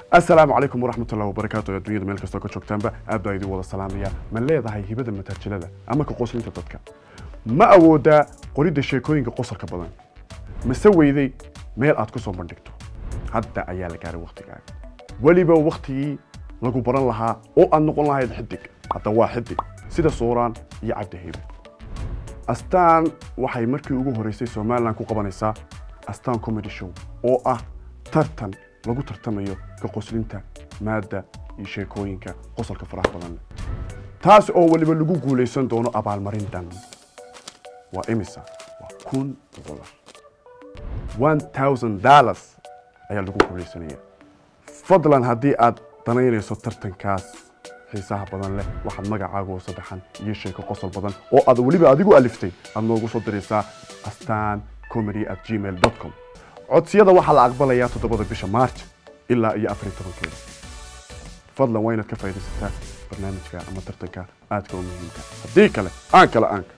asalaamu calaykum waraxmatullahi wabarakaatu ee dunyada meel kastoo ka joogtaanba aad baa idin wada salaamaya ma leedahay hibada mataajilada ama ka qoslinta dadka ma awoodaa qoridda sheekooyinka qosolka badan mase weyday meel aad ku soo bandhigto hadda ayaa la gaaray waktigaaga weliba waktigii lagu baran lahaa oo aad noqon lahayd xidig hadda waa xidig sida suuraan iyo cabdi heybe astaan waxay markii ugu horeysay somalilan ku qabanaysaa astaan comedy show oo ah tartan lagu tartamayo ka qoslinta maadda iyo sheekooyinka qosolka faraha badan leh taas oo weliba lagu guulaysan doono abaalmarin dhan waa imisa waa kun dolar one thousand dollars ayaa lagu guulaysanaya fadlan haddii aad danaynayso tartankaas xiisaha badan leh waxaad magacaaga oo saddexan iyo sheeko qosol badan oo aad weliba adigu aliftay aad noogu soo diraysaa astaan comedy at gmail com codsiyada waxaa la aqbalayaa toddobada bisha march ilaa iyo afar iyo tobankeeda fadlan waa inaad ka faaidaysataa barnaamijka ama tartanka aadka u muhiimka haddii kale aan kale aanka